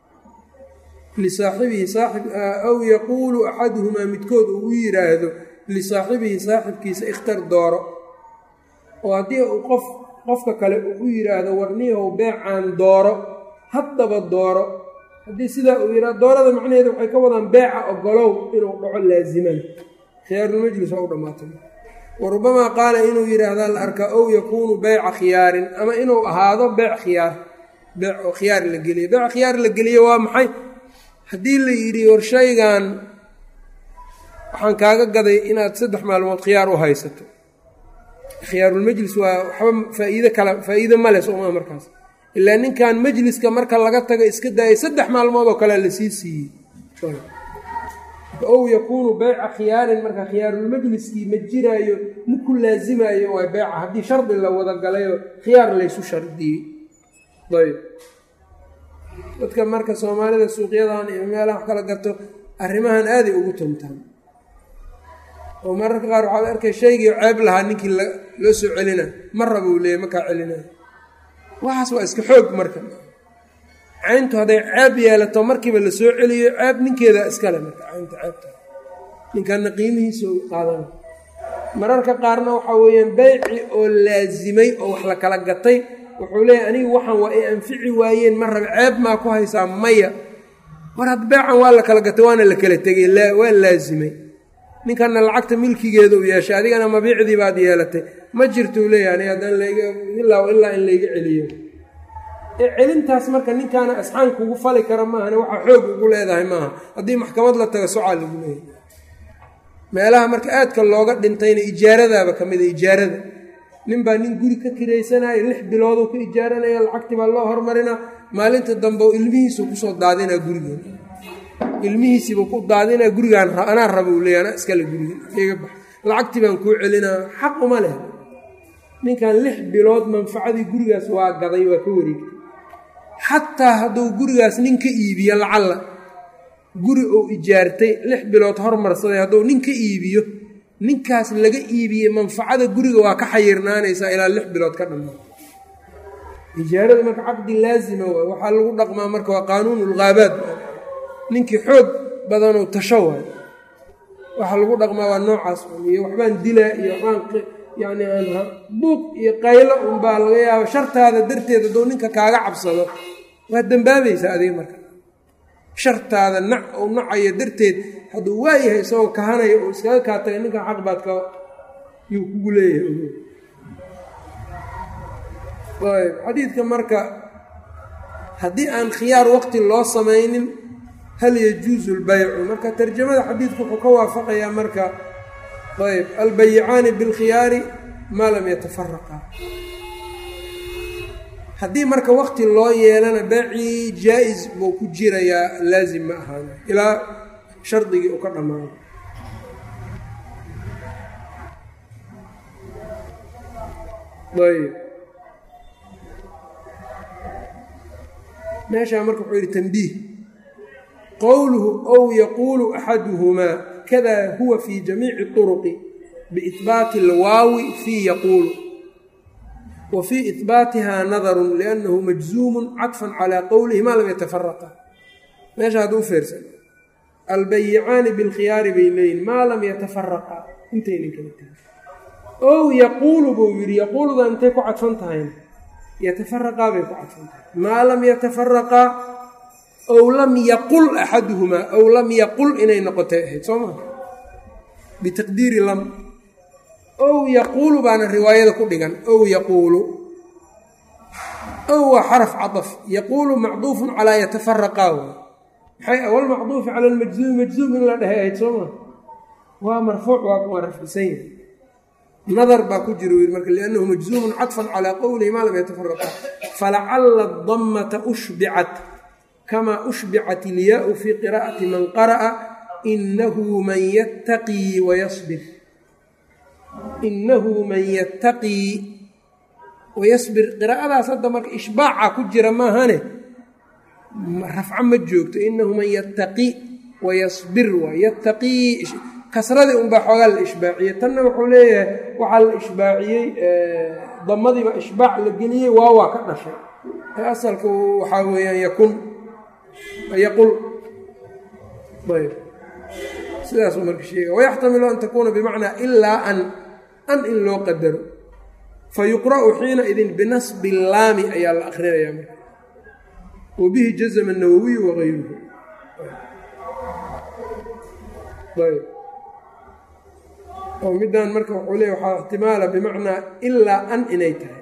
A: lisaaxibihi aw yaquulu axaduhumaa midkood uu u yidhaahdo lisaaxibihi saaxibkiisa ikhtar dooro oo haddii uu qof qofka kale uu u yidhaahdo warniyahow beecaan dooro haddaba dooro haddii sidaa uu yidhahdo doorada macnaheeda waxay ka wadaan beeca ogolow inuu dhaco laaziman khiyaarulmajlis waa u dhammaatay wa rubamaa qaala inuu yidhaahdaa la arkaa ow yakuunu beyca khiyaarin ama inuu ahaado beec khiyaar beec oo khiyaar la geliyo beec khiyaar la geliyo waa maxay haddii la yidhi war shaygan waxaan kaaga gaday inaad saddex maalmood khiyaar u haysato khiyaarulmajlis waa waxba faa-iide kala faa-iide male sooma markaas ilaa ninkan majliska marka laga tago iska daayay saddex maalmood oo kale lasii siiyey ow yakuunu beyca khiyaarin marka khiyaarulmajliskii ma jiraayo ma ku laasimayo waa beyca haddii shardi la wada galayoo khiyaar laysu shardiyey ayb dadka marka soomaalida suuqyadan iyo meelaha wax kala gato arrimahan aaday ugu tuntaan oo mararka qaar waxaad arkay shaygii ceeb lahaa ninkii loo soo celina ma raba uu leeyay makaa celinayo waxaas waa iska xoog marka cayntu hadday ceeb yeelato markiiba la soo celiyo ceeb ninkeeda iskale marka caynta ceebta ninkanna qiimihiisa u qaadana mararka qaarna waxaa weeyaan beyci oo laasimay oo wax la kala gatay wuxuu leeyahy anigu waxaan waa ay anfici waayeen ma rabe ceeb maa ku haysaa maya war had beecan waa la kala gatay waana la kala tegay waa laasimay ninkanna lacagta milkigeeda u yeeshay adigana mabiicdii baad yeelatay ma jirtuu leeyahy ani haddaan layga ilaa ilaa in layga celiyo ee celintaas marka ninkaana asxaan kugu fali kara maahane waxaa xoog ugu leedahay maaha haddii maxkamad la taga socaa lagu leeyahay meelaha marka aadka looga dhintayna ijaaradaaba ka mid a ijaarada nin baa nin guri ka kiraysanaya lix bilooduu ka ijaaranaya lacagtii baa loo hormarinaa maalinta dambe oo ilmihiisu kusoo daadinaa gurigeen ilmihiisiiba ku daadinaa gurigaan anaa raba uu leeya anaa iskale gurigan iga bax lacagtii baan kuu celinaa xaq uma leh ninkan lix bilood manfacadii gurigaas waa gaday waa ka wareegtay xataa hadduu gurigaas nin ka iibiyo lacalla guri uu ijaartay lix bilood hormarsaday hadduu nin ka iibiyo ninkaas laga iibiyey manfacada guriga waa ka xayirnaanaysaa ilaa lix bilood ka dhammaa ijaarada marka caqdi laazima waay waxaa lagu dhaqmaa marka waa qaanuunulghaabaad ninkii xoog badanuu tasho waay waxaa lagu dhaqmaa waa noocaas iyo waxbaan dilaa iyo waxbaan yacni aan buuq iyo qaylo unbaa laga yaaba shartaada darteed hadduu ninka kaaga cabsado waad dembaabaysaa adiga marka shartaada nac ou nacayo darteed hadduu waayahay isagoo kahanayo uu iskaga kaa tagay ninkan xaq baad ka yuu kugu leeyahay ayb xadiidka marka haddii aan khiyaar waqti loo samaynin hal yajuusu lbaycu marka tarjamada xadiidku wuxuu ka waafaqayaa marka ayb albayicaani bilkhiyaari maa lam yatafaraqa haddii marka waqti loo yeelana beecii jaa-is buu ku jirayaa laazim ma ahaan ilaa shardigii uu ka dhammaado ayb meeshaa marka wuxuu yidhi tanbiih qowluhu ow yaquulu axaduhumaa kada huwa fi jamiici turuqi biihbaati alwaawi fii yaquulu wa fii ihbaatiha nadarun liannahu majzuumun cadfan calaa qowlihi maa lam yatafaraqa meesha hadduu feersan albayicaani bilkhiyaari bay leeyihin maa lam yatafaraqa intaynan kala tegin ow yaquulu buu yidhi yaquuluda intay ku cadfan tahayna yatafaraqaa bay ku cadfan tahay maa lam yatafaraqaa ow lam yaqul axaduhumaa ow lam yaqul inay noqotay ahayd soo maa bitaqdiiri lam ow yaquulu baana riwaayada ku dhigan ow yaquulu ow waa xaraf cadaf yaquulu macduufun calaa yatafaraqaa waay maxay awal macduufi cala almajzuumi majzuum in la dhehay ahayd soo maa waa marfuuc waa rafcisan yahay nadar baa ku jira yii marka liannahu majzuumun cadfan calaa qowlihi maa lam yatafaraqa falacala dammata ushbicat kamaa ushbicat ilyaau fii qiraa'ati man qara'a inahu man yattaqii wayasbir inahu man yattaqii wayasbir qiraa'adaas hadda marka ishbaaca ku jira maahane rafco ma joogto inahu man yattaqi wayasbir waa yattaqii kasradii unbaa xoogaa la ishbaaciyey tanna wuxuu leeyahay waxaa la ishbaaciyey damadiiba ishbaac la geliyey waa waa ka dhashay ee asalka waxaa weeyaan yakun yaqul ayb sidaasuu marka sheega wayaxtamilu an takuuna bimacnaa ilaa an an in loo qadaro fa yuqra'u xiina idin binasbi laami ayaa la akrinayaa marka wa bihi jazma nawowiyu wagayruhu ayb oo middan marka wuxuu leey waxaa ixtimaala bimacnaa ilaa an inay tahay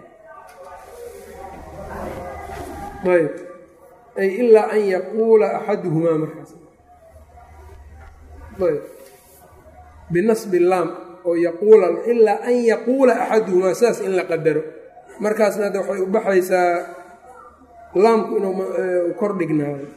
A: ayb ay ilaa an yaquula axaduhumaa markaas ayb binasbi laam oo yaquula ilaa an yaquula axaduhumaa sidaas in la qadaro markaasna hadda waxay u baxaysaa laamku inuu kor dhignaado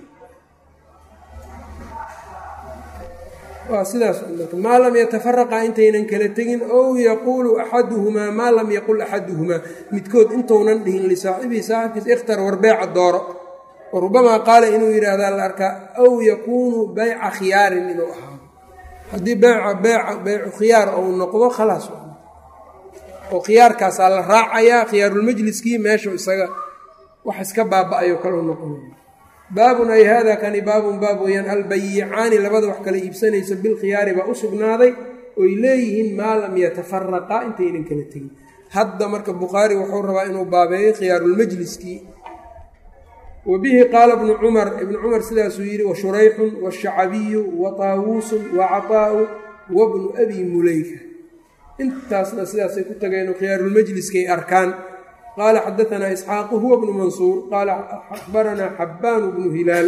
A: waa sidaas maa lam yatafaraqa intaynan kala tegin ow yaquulu axaduhumaa maa lam yaqul axaduhumaa midkood intounan dhihin lisaaxibihi saaxibkiis ikhtar war beeca dooro wa rubamaa qaala inuu yidhaahdaa la arkaa aw yakuunu bayca khiyaarin inuu ahaado haddii beeca beeca beycu khiyaar ou noqdo khalaas oo khiyaarkaasaa la raacayaa khiyaarulmajliskii meeshu isaga wax iska baaba-ayo kalau noqonaya baabun ay hada kani baabun baab weeyaan albayicaani labada wax kala iibsanaysa bilkhiyaari baa u sugnaaday oy leeyihiin maa lam yatafaraqa intaynan kala tegin hadda marka bukhaari wuxuu rabaa inuu baabeeyo khiyaarulmajliskii wa bihi qaala bnu cumar ibnu cumar sidaasuu yidhi wa shurayxun washacabiyu wa taawuusun wa cataa'u wa bnu abi muleyka intaasna sidaasay ku tageen khiyaarulmajliskay arkaan qala xadaanaa isxaaqu huwa bnu mansuur qaala axbaranaa xabbaanu bnu hilaal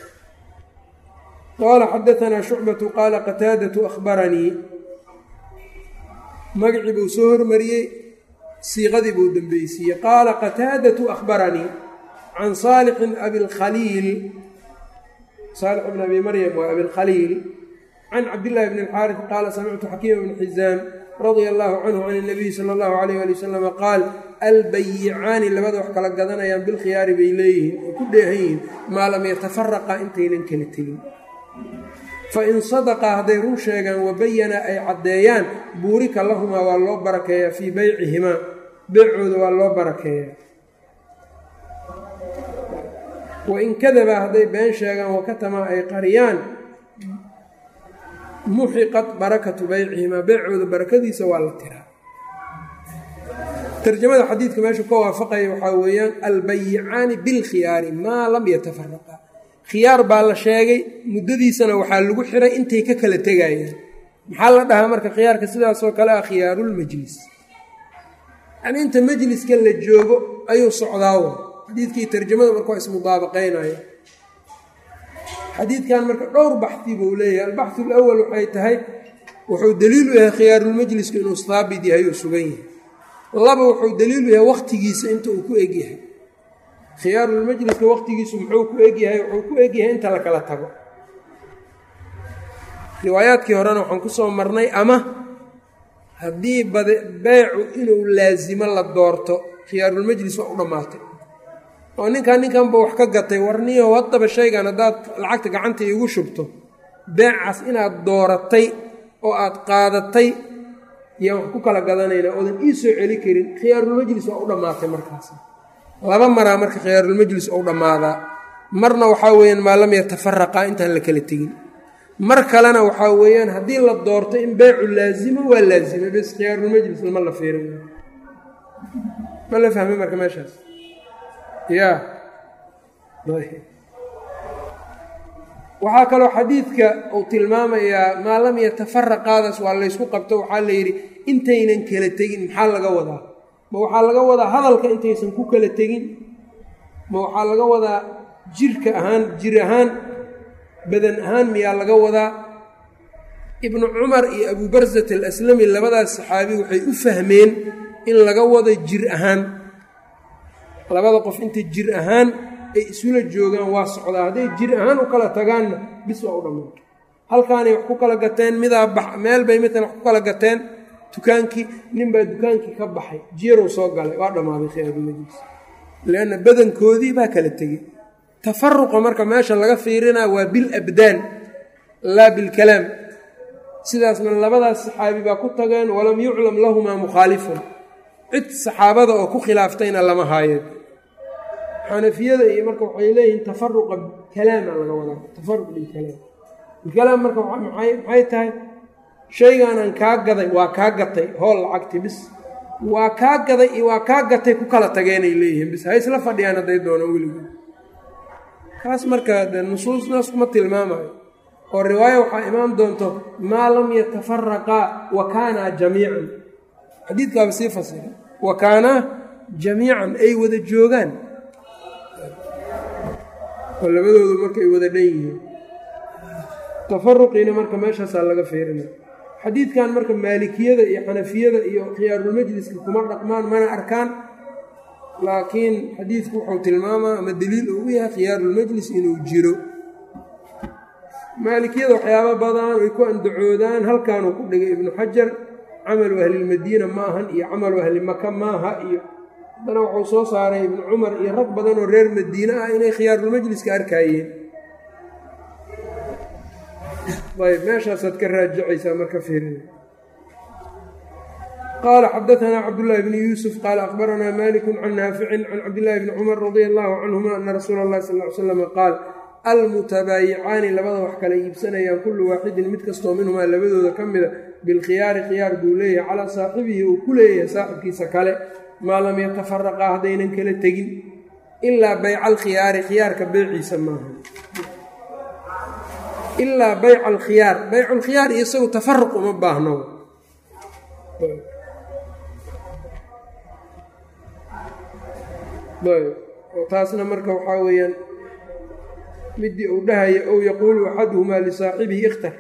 A: qaala xadaanaa shucbatu qaala qataadatu ahbaranii magacii buu soo hormariyey siiqadii buu dembeysiiyey qaala qataadatu akhbaranii can saalixin abilkhaliil saalix bn abi maryam waa abilkhaliil can cabdillaahi bni alxaaris qaala samictu xakiima bni xisaam radia allahu canhu can اnabiyi sala allahu alayh ali wasalama qaal albayicaani labada wax kala gadanayaan bilkhiyaari bay leeyihiin oo ku dheehan yihiin maa lam yatafaraqa intaynan kala tegin fain sadaqaa hadday run sheegaan wabayana ay caddeeyaan buurika lahumaa waa loo barakeeyaa fii beycihimaa beecooda waa loo barakeeyaa wain kadabaa hadday been sheegaan wakatamaa ay qariyaan muxiqat barakatu beycihimaa beecooda barakadiisa waa la tiraa tarjamada xadiidka meeshu ka waafaqaya waxaa weeyaan albayicaani bilkhiyaari maa lam yatafaraqa khiyaar baa la sheegay muddadiisana waxaa lagu xiray intay ka kala tegayaan maxaa la dhahaa marka khiyaarka sidaasoo kale ah khiyaarulmajlis yacnii inta majliska la joogo ayuu socdaawo xadiidkii tarjamada marka waa ismudaabaqaynaya xadiidkan marka dhowr baxdi buu leeyahay albaxu alawal waxay tahay wuxuu daliilu yahay khiyaarulmajlisku inuu haabit yahay oo sugan yahay laba wuxuu daliilu yahay wakhtigiisa inta uu ku egyahay khiyaarulmajliska wakhtigiisu muxuu ku egyahay wuxuu ku egyahay inta la kala tago riwaayaadkii horena waxaan ku soo marnay ama haddii bade beecu inuu laasimo la doorto khiyaarulmajlis waa u dhammaatay oo ninkan ninkanba wax ka gatay warniyo haddaba shaygan haddaad lacagta gacanta iigu shubto beecaas inaad dooratay oo aad qaadatay yaan wax ku kala gadanaynaa oodan ii soo celi karin khiyaarulmajlis waa u dhammaatay markaas laba maraa marka khiyaarulmajlis ou dhammaadaa marna waxaa weeyaan maa lam yatafaraqaa intaan la kala tegin mar kalena waxaa weeyaan haddii la doorto in beecu laasimo waa laasima bes khiyaarulmajlis lama la fiirin ma la fahmay marka meeshaas ya waxaa kaloo xadiidka uu tilmaamayaa maa lam yatafaraqaadaas waa laysku qabto waxaa la yidhi intaynan kala tegin maxaa laga wadaa ma waxaa laga wadaa hadalka intaysan ku kala tegin ma waxaa laga wadaa jirka ahaan jir ahaan badan ahaan miyaa laga wadaa ibnu cumar iyo abubarsat alaslami labadaas saxaabi waxay u fahmeen in laga wado jir ahaan labada qof inta jir ahaan ay isula joogaan waa socdaa hadday jir ahaan u kala tagaanna bis waa u dhammaanta halkaanay wax ku kala gateen midaa bax meel bay midkan wax ku kala gateen dukaankii ninbaa dukaankii ka baxay jiirow soo galay waa dhammaaday khiyaarulmajlis leanna badankoodii baa kala tegey tafaruqa marka meesha laga fiirinaa waa bil abdaan laa bilkalaam sidaasna labadaas saxaabi baa ku tageen walam yuclam lahumaa mukhaalifun cid saxaabada oo ku khilaaftayna lama haayeen xanafiyada iyo marka waxay leeyihiin tafaruqa kalaama laga wadaa tafaruq bilkalaam bilkalaam marka maxay tahay shaygaanaan kaa gaday waa kaa gatay hool lacagti bis waa kaa gaday iyo waa kaa gatay ku kala tageenay leeyihiin bis ha isla fadhiyaan hadday doonaan weligood kaas marka de nusuusnaas kuma tilmaamayo oo riwaayo waxaa imaan doonto maa lam yatafaraqaa wa kaanaa jamiican xadiidkaaba sii fasira wa kaanaa jamiican ay wada joogaan oo labadoodu marka ay wada dhan yihiin tafaruqiina marka meeshaasaa laga fiirina xadiidkan marka maalikiyada iyo xanafiyada iyo khiyaarulmajliska kuma dhaqmaan mana arkaan laakiin xadiidku wuxuu tilmaamaa ama daliil uu u yahay khiyaarulmajlis inuu jiro maalikiyada waxyaaba badan ay ku andacoodaan halkaanuu ku dhigay ibnu xajar camalu ahlilmadiina ma ahan iyo camalu ahli maka maaha iyo haddana wuxuu soo saaray ibnu cumar iyo rag badan oo reer madiine ah inay khiyaarulmajliska arkaayeen ayb meeshaasaad ka raajicaysaa marka fiirina qaala xadaanaa cabdullaahi bni yuusuf qaala akhbaranaa maliku can naaficin can cabdillaahi bni cumar radia allahu canhuma ana rasuula allahi sal l slama qaal almutabaayicaani labada wax kala iibsanayaan kullu waaxidin mid kastoo minhumaa labadooda ka mida bilkhiyaari khiyaar buu leeyahay calaa saaxibihi uu ku leeyahay saaxibkiisa kale maa lam yatafaraqaa haddaynan kala tegin ilaa bayca alkhiyaari khiyaarka beyciisa maaha ilaa bayca alkhiyaar bayculkhiyaar iyo isagu tafaruq uma baahno taasna marka waxaa weeyaan midii uu dhahaya ow yaquulu axaduhumaa lisaaxibihi ikhtar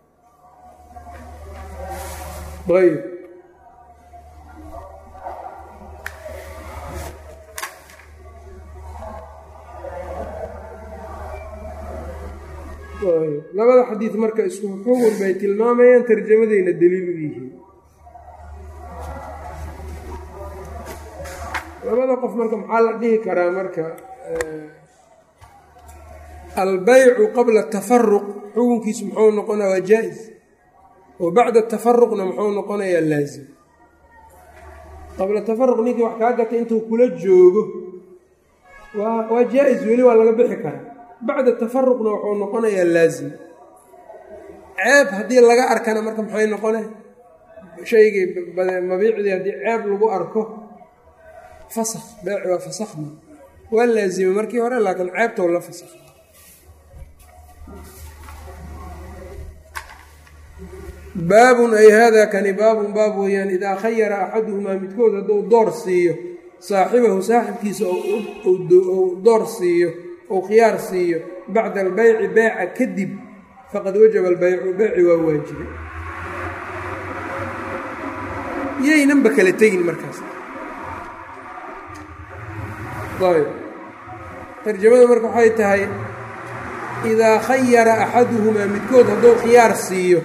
A: ayb labada xadiid marka isku xugun bay tilmaamayaan tarjamadayna daliil u yihiin labada qof marka maxaa la dhihi karaa marka albaycu qabla tafaruq xukunkiisu muxuu noqonaya waa jaa-is wa bacda tafaruqna muxuu noqonayaa laazim qabla tafaruq ninkii wax kaa gatay intuu kula joogo waa waa jaa-is weli waa laga bixi karaa bacda tafaruqna wuxuu noqonayaa laazim ceeb haddii laga arkana marka maxay noqone shaygii mabiicdii haddii ceeb lagu arko fasakh beeci waa fasakhma waa laazimay markii hore laakiin ceebtow la fasakh baabun ay haadaa kani baabun baab weeyaan idaa khayara axaduhumaa midkood hadduu door siiyo saaxibahu saaxibkiisa ou door siiyo ou khiyaar siiyo bacda albeyci beeca kadib faqad wajaba albeycu beyci waa waajibay yaynanba kala tegin markaas ayb tarjamada marka waxay tahay idaa khayara axaduhumaa midkood hadduu khiyaar siiyo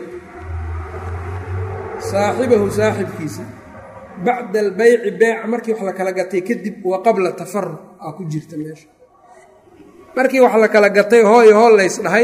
A: saaxibahu saaxibkiisa bacda albeyci beeca markii wax la kala gatay kadib wa qabla tafaruq aa ku jirta meesha markii wax la kala gatay hooyo hool lays dhahay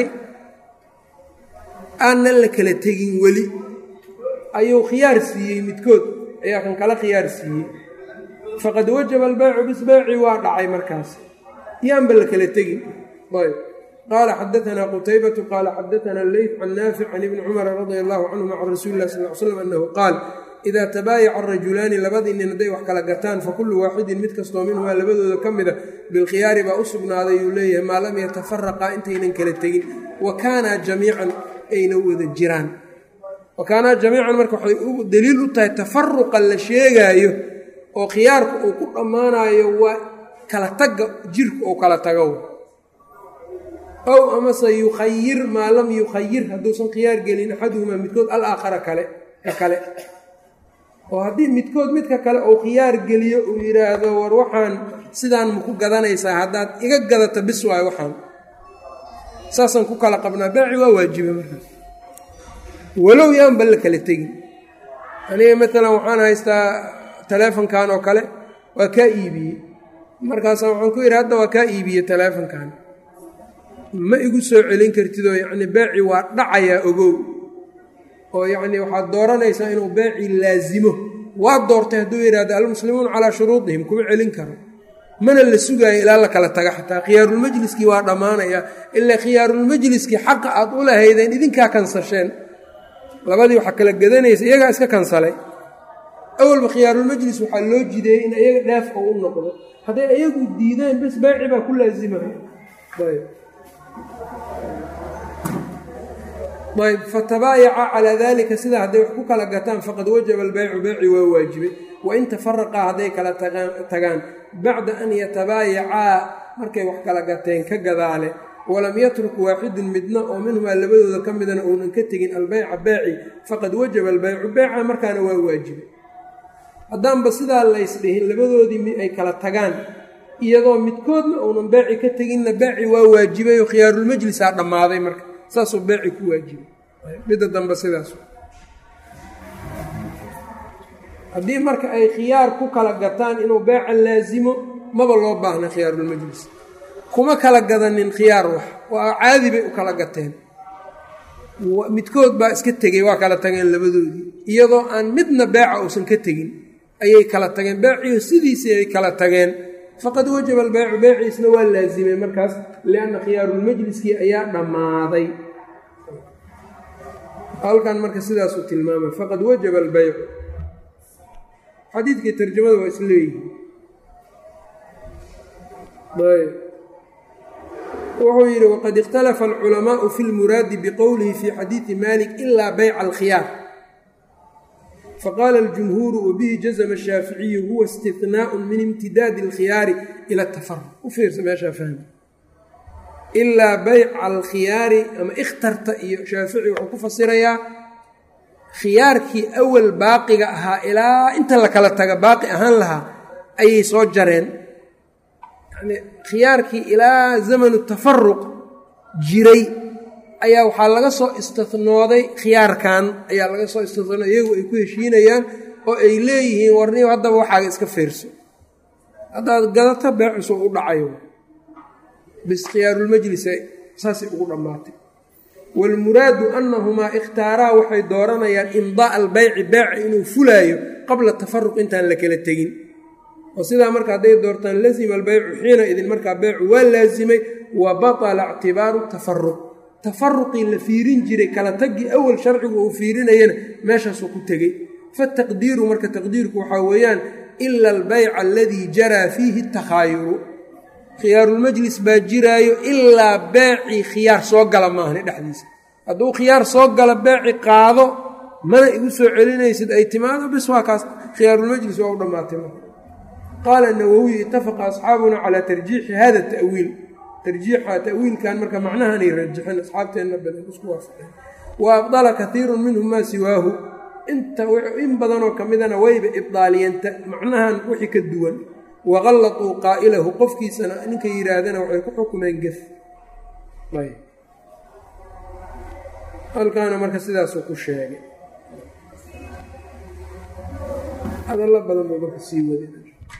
A: aannan la kala tegin weli ayuu khiyaar siiyey midkood ayaa kan kala khiyaar siiyey faqad wajaba albeycu bisbeyci waa dhacay markaas yaanba la kala tegin ayb qaala xadaanaa qutaybatu qaala xadaanaa leyt can naafic can ibni cumara radia allahu canhuma can rasuuli lah sal l slam annahu qaal idaa tabaayaca arajulaani labadii nin hadday wax kala gataan fa kullu waaxidin mid kastoo minhumaa labadooda ka mida bilkhiyaari baa u sugnaaday uu leeyahay maa lam yatafaraqaa intaynan kala tegin wa kaanaa jamiican ayna wada jiraan wa kaanaa jamiican marka waxay daliil u tahay tafaruqa la sheegaayo oo khiyaarku uu ku dhammaanayo waa kala tagga jirku uu kala tago ow amase yukhayir maa lam yukhayir hadduusan khiyaar gelin axaduhumaa midkood alaakhara kale ka kale oo haddii midkood midka kale uu khiyaar geliyo uu yidhaahdo war waxaan sidaan maku gadanaysaa haddaad iga gadata bis waayo waxaan saasaan ku kala qabnaa baaci waa waajiba markaas walow yaanba la kala tegin aniga maalan waxaan haystaa taleefonkan oo kale waa kaa iibiyey markaasa waxaan ku yidhi hadda waa kaa iibiyey taleefonkan ma igu soo celin kartidoo yacni beeci waa dhacayaa ogow oo yacni waxaad dooranaysaa inuu beeci laasimo waa doortay hadduu yidhahdo almuslimuuna calaa shuruudihim kuma celin karo mana la sugaayo ilaa la kala taga xataa khiyaarulmajliskii waa dhammaanaya ilaa khiyaarulmajliskii xaqa aad u lahaydeen idinkaa kansasheen labadii waxaa kala gadanaysa iyagaa iska kansalay awalba khiyaarulmajlis waxaa loo jideeyey in iyaga dheef oo u noqdo hadday iyagu diideen bes beeci baa ku laasimahay ayb fatabaayaca calaa dalika sidaa hadday wax ku kala gataan faqad wajaba albeycu beyci waa waajibay wain tafaraqaa hadday kala tagaan bacda an yatabaayacaa markay wax kala gateen ka gadaale walam yatruk waaxidun midna oo minhumaa labadooda ka midana uunan ka tegin albeyca beeci faqad wajaba albeycu beyca markaana waa waajibay haddaanba sidaa laysdhihin labadoodii ay kala tagaan iyadoo midkoodna uunan beeci ka teginna beeci waa waajibay oo khiyaarulmajlisaa dhammaaday marka saasuu beeci ku waajibay midda dambe sidaas haddii marka ay khiyaar ku kala gataan inuu beeca laasimo maba loo baahna khiyaarulmajlis kuma kala gadanin khiyaar wax waa caadi bay u kala gateen midkood baa iska tegey waa kala tageen labadoodii iyadoo aan midna beeca uusan ka tegin ayay kala tageen beeciyo sidiisii ay kala tageen faqad wajaba albeycu beeciisna waa laasimay markaas lianna khiyaarulmajliskii ayaa dhammaaday halkan marka sidaasuu tilmaamay faqad wajaba albeycu xadiidkii tarjamada waa isleeyihi wuxuu yidhi waqad ikhtalafa alculamaau fi lmuraadi biqowlihi fi xadiidi malik ilaa beyca alkhiyaar faqaala aljumhuuru wabihi jazma ashaaficiyu huwa istihnaau min imtidaadi alkhiyaari ila atafaruq u fiirsa meeshaa fahmi ilaa beyca alkhiyaari ama ikhtarta iyo shaafici wuxuu ku fasirayaa khiyaarkii awal baaqiga ahaa ilaa inta la kala taga baaqi ahaan lahaa ayay soo jareen yani khiyaarkii ilaa zamanu tafaruq jiray ayaa waxaa laga soo istihnooday khiyaarkan ayaa laga soo istinooday iyagu ay ku heshiinayaan oo ay leeyihiin warniyo haddaba waxaaga iska fiirso haddaad gadato beecusu u dhacayo bis khiyaarulmajlisa saasay ugu dhammaatay waalmuraadu annahumaa ikhtaaraa waxay dooranayaan imdaa albeyci beeca inuu fulaayo qabla tafaruq intaan la kala tegin oo sidaa marka hadday doortaan lazima albeycu xiina idin markaa beecu waa laasimay wa batala ictibaaru tafaruq tafaruqii la fiirin jiray kala taggii awal sharcigu uu fiirinayana meeshaasuu ku tegey fataqdiiru marka taqdiirku waxaa weeyaan ila albeyca aladii jaraa fiihi takhaayuru khiyaarulmajlis baa jiraayo ilaa beecii khiyaar soo gala maahani dhexdiisa hadduu khiyaar soo gala beeci qaado mana igu soo celinaysid ay timaado bis waa kaas khiyaarulmajlis waa u dhammaatay marka qaala nawowiy itafaqa asxaabuna calaa tarjiixi hada ta'wiil tarjiixa ta'wiilkan marka macnahanay rajixeen asxaabteenna badan isku waafaqeen wa abdala kaiirun minhum maa siwaahu inta in badanoo ka midana wayba ibdaaliyeenta macnahan wixii ka duwan waqallatuu qaa'ilahu qofkiisana ninka yidhaahdana waxay ku xukumeen gef halkaana marka sidaasuu ku sheegay hadallo badan buu marka sii waday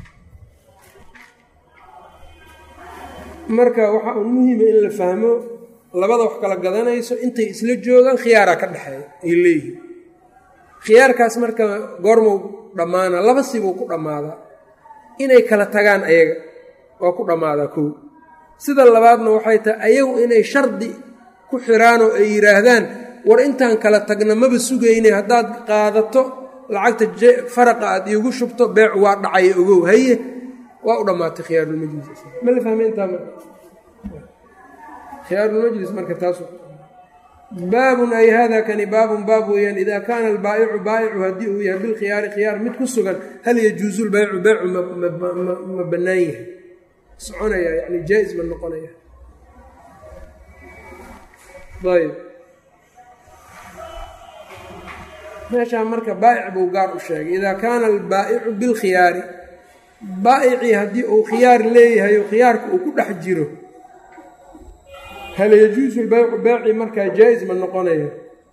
A: marka waxaa un muhima in la fahmo labada wax kala gadanayso intay isla joogaan khiyaaraa ka dhexeeya ay leeyihiin khiyaarkaas marka goormuu dhammaana laba sibuu ku dhammaadaa inay kala tagaan ayaga waa ku dhammaadaa kow sida labaadna waxay tahay ayagu inay shardi ku xiraanoo ay yidhaahdaan war intaan kala tagna maba sugaynay haddaad qaadato lacagta faraqa aad iigu shubto beecu waa dhacaya ogow haye waa u dhammaatay khiyaarulmajlis ma la fahme intaa marka khiyaarulmajlis marka taas baabun ay hada kani baabun baab weeyaan idaa kaana albaa'icu baa'icu haddii uu yahay bilkhiyaari khiyaar mid ku sugan hal yajuusu lbaycu beycu ma bannaan yahay soconaya yani jaa-is ma noqonaya ayb meeshaa marka baa'ic buu gaar u sheegay idaa kaana albaa'icu bilkhiyaari baa'icii haddii uu khiyaar leeyahay oo khiyaarka uu ku dhex jiro hal yajuusu lbaycu beeci markaa jaa-is ma noqonaya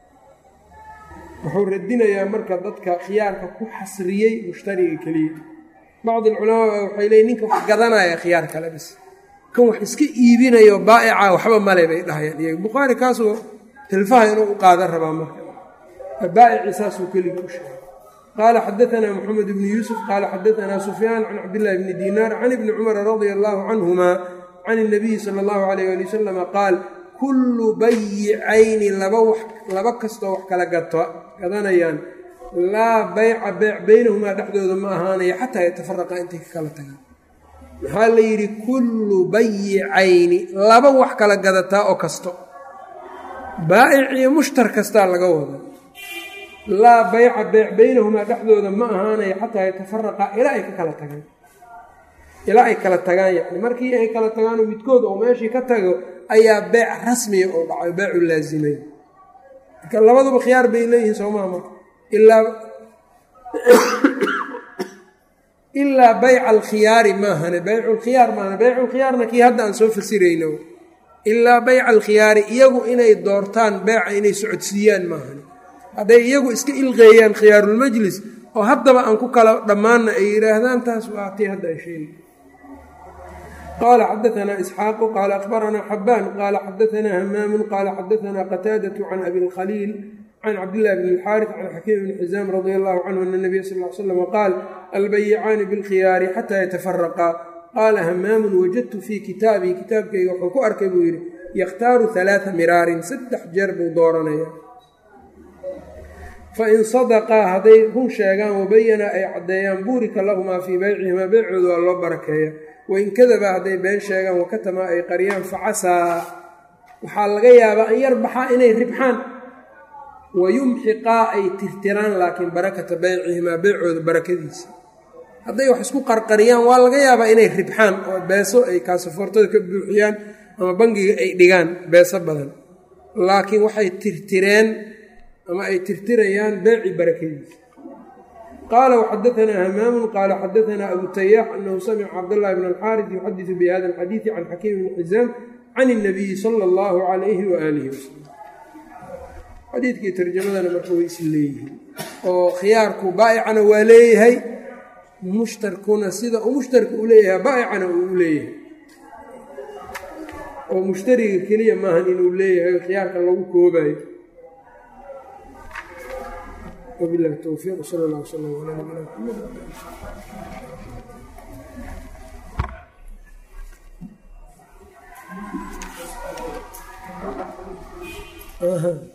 A: wuxuu radinayaa marka dadka khiyaarka ku xasriyey mushtariga keliya bacdi alculamaa waxay leeyiin ninka wax gadanaya khiyaar kale bis kan wax iska iibinayo baa'ica waxba male bay dhahayaan iyaga bukhaari kaasuu hilfaha inuu u qaadan rabaa marka baa'ici saasuu keliga u sheegay qaala xadaanaa moxamed bnu yuusuf qaala xadaanaa sufyaan can cabdillahi bni diinaar can ibni cumara radia allaahu canhuma can اnabiyi sala اllahu alayh ali wasalama qaal kullu bayicayni laba wax laba kastoo wax kala gato gadanayaan laa bayca beyc beynahumaa dhexdooda ma ahaanaya xataa yatafaraqa intay ka kala tagaan maxaa la yidhi kullu bayicayni laba wax kala gadataa oo kasto baa'ic iyo mushtar kastaa laga wada laa bayca beyc beynahumaa dhexdooda ma ahaanaya xataa yatafaraqa ilaa ay ka kala tagaan ilaa ay kala tagaan yacni markii ay kala tagaanoo midkood oo meeshii ka tago ayaa beec rasmiya oo dhacayo beecu laasimay marka labaduba khiyaar bay leeyihiin soomaa marka ilaa ilaa bayca alkhiyaari maahane beyculkhiyaar maahane beyculkhiyaarna kii hadda aan soo fasirayno ilaa bayca alkhiyaari iyagu inay doortaan beeca inay socodsiiyaan maahane hadday iyagu iska ilqeeyaan khiyaarulmajlis oo haddaba aan ku kala dhammaanna ay yidhaahdaan taas waa tii hadda ay sheegi qaala xadaanaa isxaaqu qaala akhbaranaa xabaan qaala xadaanaa hamaamun qaala xadaanaa qataadatu can abi lkhaliil can cabdillahi bn اlxaariث can xakiim bni xisaam radia allahu canhu ana nabiya sal l slam qaal albayicaani bilkhiyaari xataa yatafaraqaa qaala hamaamun wajadtu fii kitaabii kitaabkayga wuxuu ku arkay buu yidhi yakhtaaru halaaa miraarin saddex jeer buu dooranaya fain sadaqaa hadday run sheegaan wabayana ay caddeeyaan buurika lahumaa fii beycihimaa beycooda waa loo barakeeya wain kadaba hadday been sheegaan wakatamaa ay qariyaan facasaa waxaa laga yaabaa an yarbaxaa inay ribxaan wayumxiqaa ay tirtiraan laakiin barakata beycihimaa beycooda barakadiisa hadday wax isku qarqariyaan waa laga yaabaa inay ribxaan oo beeso ay kaasafoortada ka buuxiyaan ama bangiga ay dhigaan beeso badan laakiin waxay tirtireen ama ay tirtirayaan beeci barakadiisa qaala waxadaanaa hamaamun qaala xadaanaa abu tayaax anahu samica cabdاllahi bn alxaaris yuxadiثu bihada alxadiiثi can xakiim bni xisaam can الnabiyi salى اllahu calayhi waaalihi wasalam xadiidkii tarjamadana marka way is leeyihiin oo khiyaarku baa'icana waa leeyahay mushtarkuna sida uu mushtarka u leeyahay baa'icana uu u leeyahay oo mushtariga keliya maahan inuu leeyahay khiyaarka lagu koobayo wabilahi towfiiq sal allah wslam calaa nabina maxamed